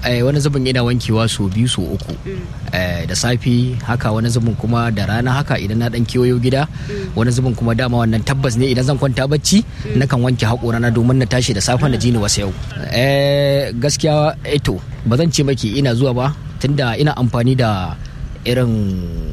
wani zubin ina wankewa so biyu so uku da safi haka wani zubin kuma da rana haka idan na dan kewayo gida wani zubin kuma dama wannan tabbas ne idan zan kwanta bacci nakan wanke haƙora na domin na tashi da safe na ji ni wasu yau gaskiya eto ba zan ce maki ina zuwa ba tunda ina amfani da irin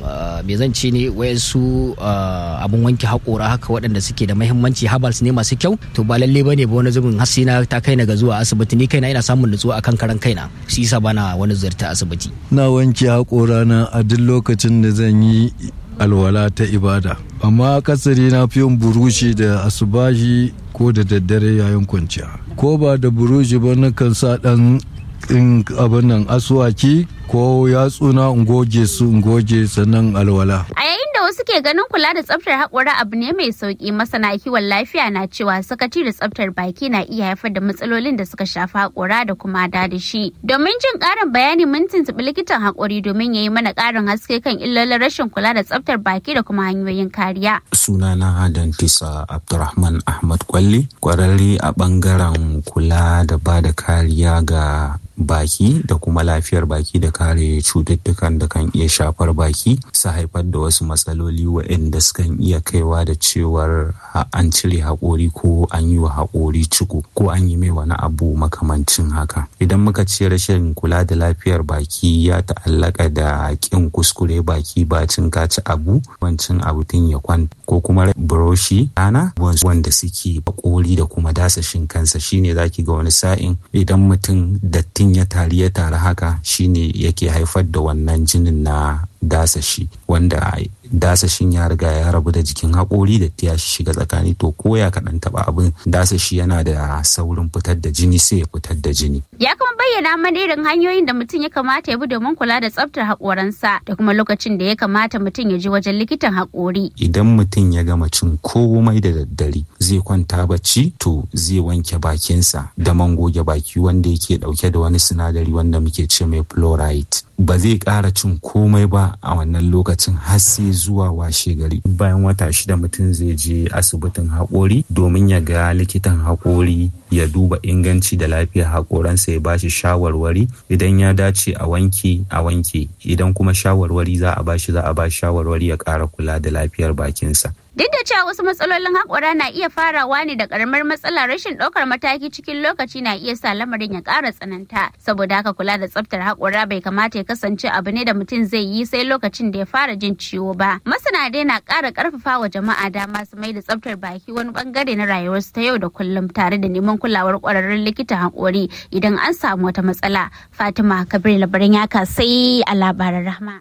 me zan ce ne wayansu abun wanke haƙora haka waɗanda suke da mahimmanci habals ne masu kyau to ba lalle bane ba wani zubin hasina ta kai na ga zuwa asibiti ni kaina ina samun nutsuwa akan karan kaina shi yasa bana wani ziyarta asibiti na wanke haƙora na a duk lokacin da zan yi alwala ta ibada amma kasari na fi yin burushi da asubahi ko da daddare yayin kwanciya ko ba da burushi ba na kan sa ɗan in abin nan asuwaki ko yatsuna in goge su in goge sannan alwala. A yayin da wasu ke ganin kula da tsaftar haƙora abu ne mai sauƙi masana kiwon lafiya na cewa sakaci da tsaftar baki na iya haifar da matsalolin da suka shafi haƙora da kuma dadashi. Domin jin ƙarin bayani mun tuntuɓi likitan haƙori domin ya yi mana ƙarin haske kan illolin rashin kula da tsaftar baki da kuma hanyoyin kariya. Sunana Dantisa Abdurrahman Ahmad Kwalli, ƙwararre a ɓangaren kula da ba da kariya ga baki da kuma lafiyar baki da kare cututtukan da kan iya shafar baki su haifar da wasu matsaloli waɗanda sukan iya kaiwa da cewar an cire haƙori ko an yi wa haƙori ciko ko an yi mai wani abu makamancin haka idan muka ce rashin kula da lafiyar baki ya ta'allaka da ƙin kuskure baki bacin kaci abu wancin abu tun ya kwan ko kuma buroshi rana wanda suke haƙori da kuma dasashin kansa shine zaki ga wani sa'in idan mutum datti mutum ya tari ya tari haka shine yake haifar da wannan jinin na dasashi wanda dasashin ya riga ya rabu da jikin haƙori da ta shiga tsakani to ko ya kaɗan taɓa abin dasashi yana da saurin fitar da jini sai ya fitar da jini. Ya kuma bayyana mana irin hanyoyin da mutum ya kamata ya bi domin kula da tsaftar haƙoransa da kuma lokacin da ya kamata mutum ya je wajen likitan haƙori. Idan mutum ya gama cin komai da daddare zai kwanta bacci to zai wanke bakinsa da man goge baki wanda yake ɗauke da wani sinadari wanda muke ce mai fluoride. Ba zai ƙara cin komai ba a wannan lokacin har sai zuwa washe gari bayan wata shida mutum zai je asibitin haƙori domin ya ga likitan haƙori ya duba inganci da lafiyar haƙoransa ya bashi shawarwari idan ya dace a wanke a wanke idan kuma shawarwari za a bashi za a bashi shawarwari ya ƙara kula da lafiyar bakinsa Duk da cewa wasu matsalolin haƙora na iya farawa ne da ƙaramar matsala rashin ɗaukar mataki cikin lokaci na iya sa lamarin ya ƙara tsananta. Saboda haka kula da tsaftar haƙora bai kamata ya kasance abu ne da mutum zai yi sai lokacin da ya fara jin ciwo ba. Masana dai na ƙara ƙarfafa wa jama'a dama su mai da tsaftar baki wani ɓangare na rayuwarsu ta yau da kullum tare da neman kulawar ƙwararrun likitan haƙori idan an samu wata matsala. Fatima Kabir labarin yaka sai a labaran rahma.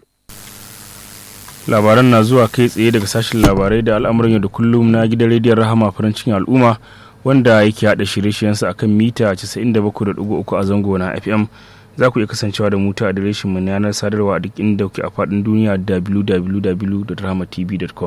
labaran na zuwa kai tsaye daga sashen labarai da al'amuran yau da kullum na gidan rediyon rahama farin cikin al'umma wanda yake haɗa shirye-shiryensa akan mita 97.3 a zango na fm za ku iya kasancewa da muta adireshin mu na yanar sadarwa a duk inda kuke a faɗin duniya www.rahamatv.com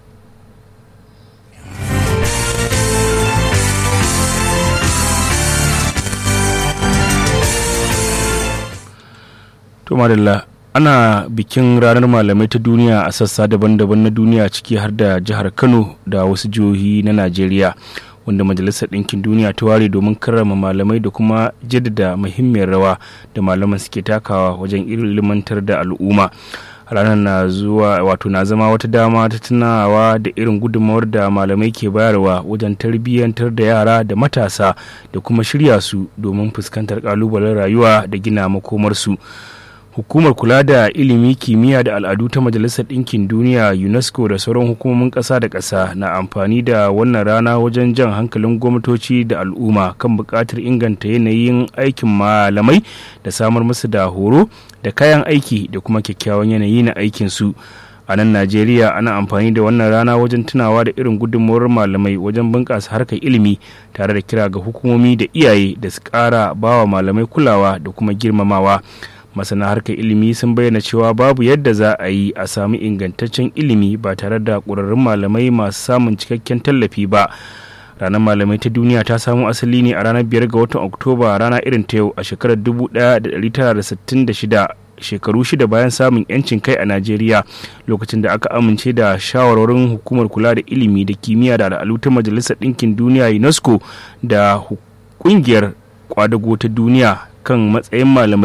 to madalla ana bikin ranar malamai ta duniya a sassa daban-daban na duniya ciki har da jihar kano da wasu jihohi na najeriya wanda majalisar ɗinkin duniya ta ware domin karrama malamai da kuma jaddada muhimmiyar rawa da malaman suke takawa wajen ilimantar da al'umma ranar na zuwa wato na zama wata dama ta tunawa da irin gudunmawar da malamai ke bayarwa wajen tarbiyyantar da yara da matasa da kuma shirya su domin fuskantar kalubalen rayuwa da gina makomarsu hukumar kula da ilimi kimiyya da al'adu ta majalisar ɗinkin duniya unesco da sauran hukumomin ƙasa da ƙasa na amfani da wannan rana wajen jan hankalin gwamnatoci da al'umma kan buƙatar inganta yanayin aikin malamai da samar musu da horo da kayan aiki da kuma kyakkyawan yanayi na aikinsu a nan najeriya ana amfani da wannan rana wajen tunawa da irin gudunmawar malamai wajen bunƙasa harkar ilimi tare da kira ga hukumomi da iyaye da su ƙara bawa malamai kulawa da kuma girmamawa masana harkar ilimi sun bayyana cewa babu yadda za a yi a sami ingantaccen ilimi ba tare da ƙwararrun malamai masu samun cikakken tallafi ba ranar malamai ta duniya ta samo asali ne a ranar biyar ga watan oktoba rana irin ta yau a shekarar 1966 shekaru shida bayan samun yancin kai a najeriya lokacin da aka amince da shawarwarin hukumar kula da ilimi da kimiyya da al'adu ta majalisar ɗinkin duniya unesco da ƙungiyar kwadago ta duniya kan matsayin malamai